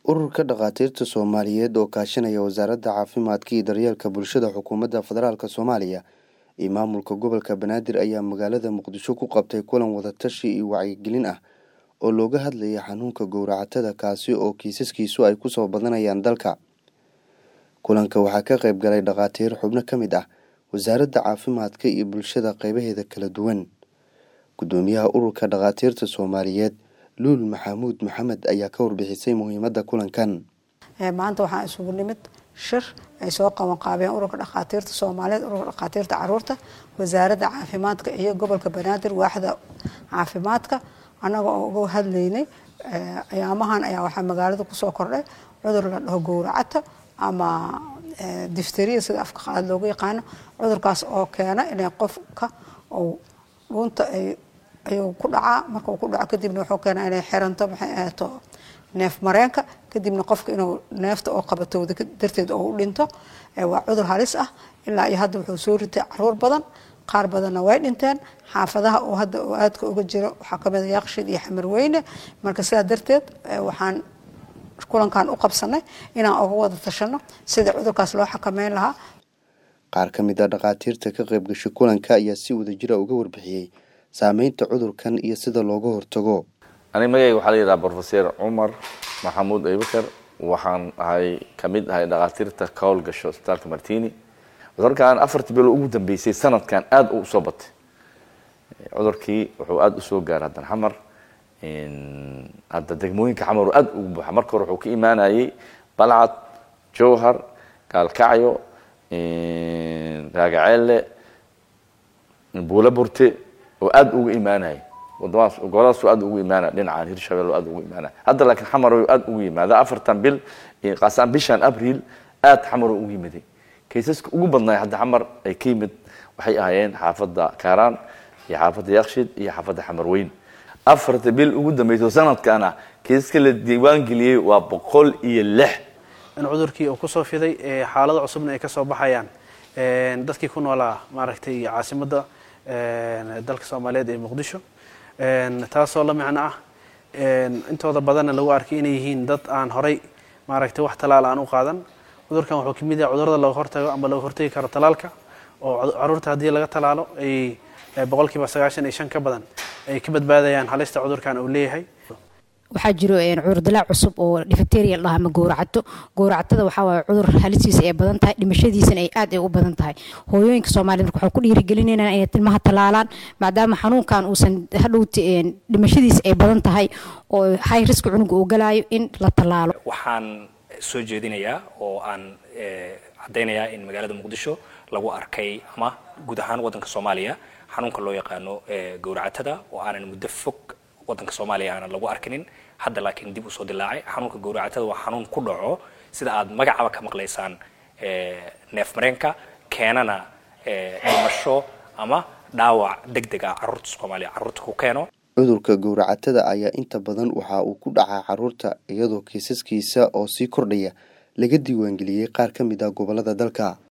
ururka dhakhaatiirta soomaaliyeed oo kaashanaya wasaaradda caafimaadka iyo daryeelka bulshada xukuumadda federaalk soomaaliya iyo maamulka gobolka banaadir ayaa magaalada muqdisho ku qabtay kulan wadatashi iyo wacyigelin ah oo looga hadlaya xanuunka gowracatada kaasi oo kiisaskiisu ay kusoo badanayaan dalka kulanka waxaa ka qayb galay dhakhaatiir xubno ka mid ah wasaaradda caafimaadka iyo bulshada qeybaheeda kala duwan gudoomiyaha ururka dhakhaatiirta soomaaliyeed luul maxamuud maxamed ayaa ka warbixisay muhiimadda kulankan maanta waxaa isugu nimid shir ay soo qaban qaabeen ururka dhakhaatiirta soomaaliyeed ururka dhakhaatiirta caruurta wasaaradda caafimaadka iyo gobolka banaadir waaxda caafimaadka annaga oo uga hadlaynay ayaamahan ayaa waxaa magaalada kusoo kordhay cudur la dhaho gowracata ama difteriya sida afka qaad loogu yaqaano cudurkaas oo keena inay qofka uu dhuunta ay ayuu ku dhacaa markuu ku dhaco kadibna wuxuu keenaa inay xiranto maxay ahaato neef mareenka kadibna qofka inuu neefta oo qabatowda darteed oo u dhinto waa cudur halis ah ilaa iyo hadda wuxuu soo ritay caruur badan qaar badanna way dhinteen xaafadaha oo hadda oo aadka uga jiro waxaa kamid a yaaqshid iyo xamarweyne marka sidaa darteed waxaan kulankan u qabsanay inaan uga wada tashano sida cudurkaas loo xakameyn lahaa qaar ka mid a dhakhaatiirta ka qayb gashay kulanka ayaa si wadajira uga warbixiyey saameynta cudurkan iyo sida looga hortago aniga magayga waxaa la yidhaha brofeser cumar maxamuud abibakar waxaan ahay kamid ahay dhakhaatiirta ka howlgasho isbitaalka martini cudurkan afartii bilo ugu dambeysay sanadkan aada u usoo batay cudurkii wuxuu aada usoo gaaray haddan xamar hadda degmooyinka xamar oo aada ugu buuxa marka hore wuxuu ka imaanayay balcad jowhar gaalkacyo raagaceelle buula burte oo aada uga imaanaya wadamadaas goboladaas aada ugu imaanaya dhinacaan hirshabelle aada ugu imaanaya hadda laakiin xamar aada ugu yimaada afartan bil qaasaan bishan abril aada xamar ugu yimiday kaysaska ugu badnaay hadda xamar ay ka yimid waxay ahaayeen xaafadda kaaraan iyo xaafadda yakshid iyo xaafadda xamarweyn afarta bil ugu dambeyso sanadkana kaysaska la diiwaangeliyey waa boqol iyo lix in cudurkii uu kusoo fiday xaalado cusubna ay kasoo baxayaan dadkii ku noolaa maaragtay caasimadda dalka soomaaliyeed ee muqdisho taasoo la micno ah intooda badanna lagu arkay inay yihiin dad aan horay maaragtay wax talaal aan u qaadan cudurkan wuxuu kamid yahay cudurada laga hortago ama laga hortagi karo talaalka oo caruurta haddii laga talaalo ay boqolkiiba sagaashan iyo shan ka badan ay ka badbaadayaan halista cudurkan uu leeyahay waxaa jiro cudurdilaac cusub oo difteria la dhaha ama gowracato gowracatada waxaa waaye cudur halistiisa ay badan tahay dhimashadiisana ay aad ay u badan tahay hooyooyinka soomaaliyed marka waxaa ku dhiirigelinayna inay ilmaha talaalaan maadaama xanuunkan uusan hadhowti dhimashadiisa ay badan tahay oo high risk cunuga uu galaayo in la talaalo waxaan soo jeedinayaa oo aan caddaynayaa in magaalada muqdisho lagu arkay ama guud ahaan waddanka soomaaliya xanuunka loo yaqaano gowracatada oo aanan muddo fog waddanka soomaaliya aanan lagu arkinin hadda laakiin dib usoo dilaacay xanuunka gowracatada waa xanuun ku dhaco sida aad magacaba ka maqlaysaan neef mareenka keenana dhimasho ama dhaawac deg deg ah carruurta soomaaliya carruurta ku keeno cudurka gowracatada ayaa inta badan waxa uu ku dhacaa carruurta iyadoo kiisaskiisa oo sii kordhaya laga diiwaangeliyey qaar ka mid ah gobolada dalka